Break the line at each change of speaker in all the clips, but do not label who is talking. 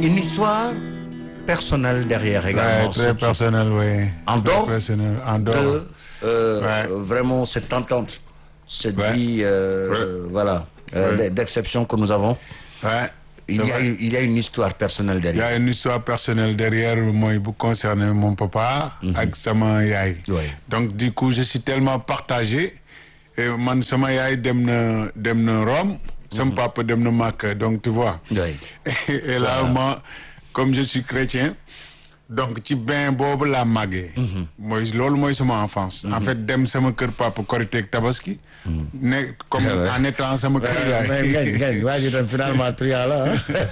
une histoire personnelle derrière également.
Ouais, très
ce-
personnel, oui.
En
Très
dehors
personnel, en dehors.
de euh,
Ouais.
euh, vraiment cette entente, cette
Ouais.
vie, euh,
Ouais.
voilà, euh,
Ouais.
d'exception que nous avons.
Ouais.
Il
C'est
y, a,
vrai.
une- il y a une histoire personnelle
Il y
derrière.
a une histoire personnelle derrière moi bu concerner mon papa ak sama yaay.
Ouais.
Donc du coup je suis tellement partagé et man sama yaay dem na dem na Rome, sama papa dem na Makka donc tu vois.
Ouais.
et là moi comme je suis chrétien donc ci bain boobu laa màggee. mooy loolu mooy sama enfance. en fait dem sama kër papa Korité ak Tabaski. ne comme
Ouais.
en étant sama kër yaay.
mais ngañ ngañ waa ji tam finalement triant la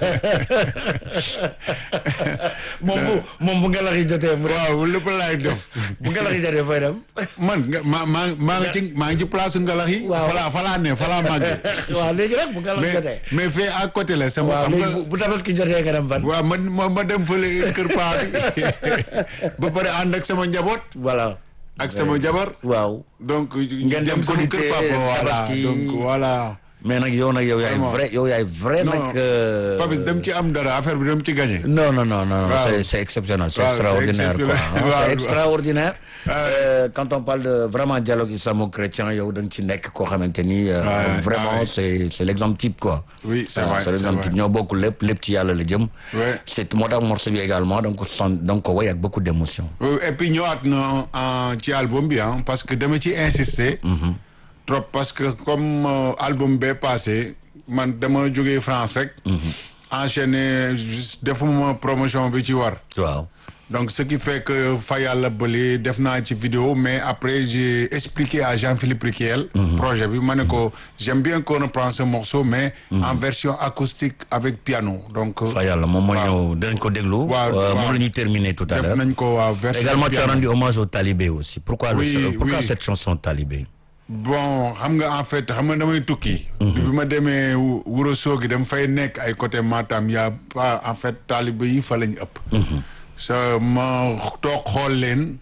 moom bu moom bu ngelax yi jotee mu
waaw lépp laay def.
bu ngelax yi jotee fay dem
man nga maa maa maa ngi ci maa ngi ci place ngalax yi.
Waaw.
falaa falaa ne falaa màggee.
waaw léegi nag bu ngelax
mais
jotee
mais fee à côté la sama.
waaw
xam
léegi
nga
bu- bu tabaski jotee nga dem fan
waaw man ma ma dem fële kër paa bi ba pare ànd ak sama njaboot
voilà
ak sama jabar.
waaw
donc
Ngeen dem
dem sama
Korité,
kër papa voilà
Tabaski.
donc voilà.
mais nag yow nag yow yaay
Vraiment.
vrai yow yaay vrai
non
nag euh,
Papis dem ci am dara affaire bi dem ci gagné.
non non non non
Waaw.
c'est c'est exceptionnel c'est
Waaw,
extraordinaire
c'est
quoi
exceptionnel.
hein,
Waaw,
c'est
waaw.
extraordinaire
Ouais.
Euh, quand on parle de vraiment dialogue islamo-chrétien yow da nga ci nekk koo xamante ni euh,
Ouais,
vraiment
ouais.
c'est c'est l'exemple type quoi
Oui, c'est
Ah,
vrai,
c'est l'exemple
c'est
type
vrai.
ñoo bokk lépp lépp ci yàlla la jëm
Ouais.
c'est moo tax morceau bi également donc ko son donc ko woy ak beaucoup d'émotion
Euh, et puis ñëwaat na en ci album bi ah parce que dama ci insister. trop parce que comme euh, album bee passé man dama jógee France rek. enchaîné juste defuma promotion bi ci war.
waaw
donc ce qui fait que fa yàlla bële def naa ci vidéo mais après j'ai expliqué à Jean-Philippe Riquel. projet bi ma ne ko j'aime bien qu'on reprend ce morceau mais. en version acoustique avec piano donc.
fa yàlla moom mooy
waaw.
ñëw dinañ ko déglu
Waaw,
Euh,
waaw.
moom la ñuy terminer tout à
def
l'heure
nañ ko waaw version
également tu as
piano.
rendu hommage au talibé aussi pourquoi le
Oui,
ch- pourquoi
oui.
cette chanson talibé
bon xam nga en fait xam nga damay tukki. bi ma demee Wu- Wuro Sogi dama fay nekk ay côté Matam y' a pas en fait taalibe yi fa lañ ëpp. sa ma toog xool leen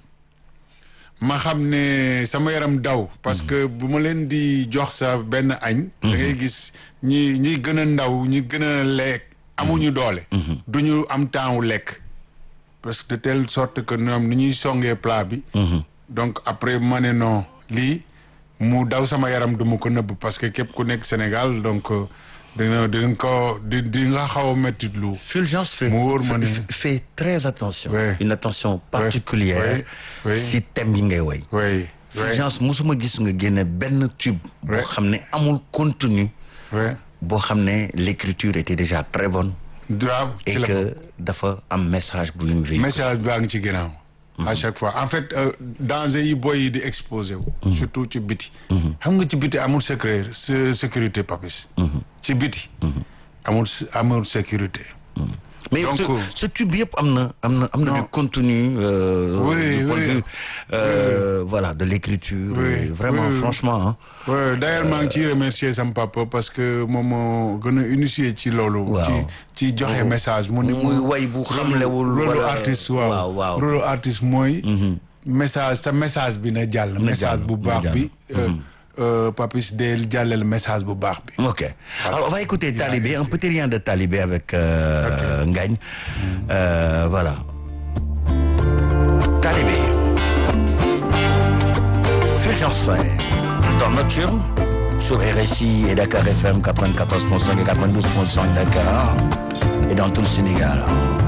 ma xam ne sama yaram daw. parce que bu ma leen di jox sa benn añ. da ngay gis ñi ñi gën a ndaw ñi gën a lekk amuñu doole. du ñu am temps wu lekk. parce que de telle sorte que ñoom ni ñuy songee plat bi. donc après ma ne non lii mu daw sama yaram du ma ko nëbb parce que képp ku nekk Sénégal donc euh, dina dinañ ko di di nga xaw a métti lu.
Fulgence fait,
Mu wóor ma ne-
fait, fait très attention
Ouais.
une attention particulière
Ouais. Ouais.
si thème yi ngay woy
oui oui
Fulgence musuma gis nga génne benn tube boo
Ouais.
xam ne amul contenu
oui
boo xam ne l'écriture était déjà très bonne
waaw
et
ci la
que dafa am message bu ñu véhiculer
message baa ngi ci ginnaaw. à chaque fois en fait euh, danger yi boy yi di exposé wu. surtout ci biti. xam nga ci biti amul secret sé- sécurité papis. ci biti. amul s- amul sécurité.
mais
Donc,
ce,
euh,
ce tube yëpp am na am na am na du contenu euh,
Oui,
du point de
oui.
vue euh, voilà de l'écriture
Oui,
et vraiment
oui, oui.
franchement hein,
Ouais, d'ailleurs maa ngi ciy remercier sama papa parce que moom moo gën a initié ci loolu.
Waaw.
ci ci joxe message. mu ni
muy way bu xamlewul
rôle
wala-
artiste
waaw,
waaw
waaw.
rôle artiste mooy. message sa message bi na jàll. message
jàll,
bu
na
baax
jàll.
bi. euh, euh, Papis del jàllale message bu baax bi.
Ok. Alors, on va écouter Talibé, un petit rien de Talibé avec euh, Ngagne. Euh, voilà. Talibé. Fulgence Faye. Dans Nocturne, sur RSI et Dakar FM 94.5 et 92.5 Dakar, et dans tout le Sénégal.